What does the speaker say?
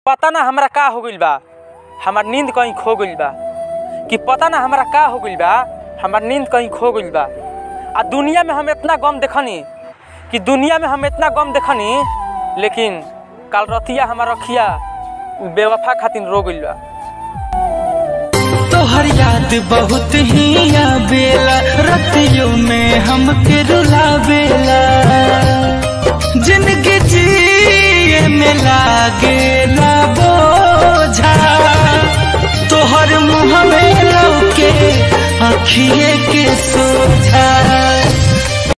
पता ना हमरा का हो गइल बा हमार नींद कहीं खो गइल बा कि पता ना हमरा का हो गइल बा हमार नींद कहीं खो गइल बा आ दुनिया में हम इतना गम देखनी कि दुनिया में हम इतना गम देखनी लेकिन काल रतिया हमार रखिया उ बेवफा खातिर रो गइल बा तोहर याद बहुत ही आवेला रतियों में हमके रुलावेला जिंदगी जिए में लागेला बोझा तोहर मुँह में लौके अखिए के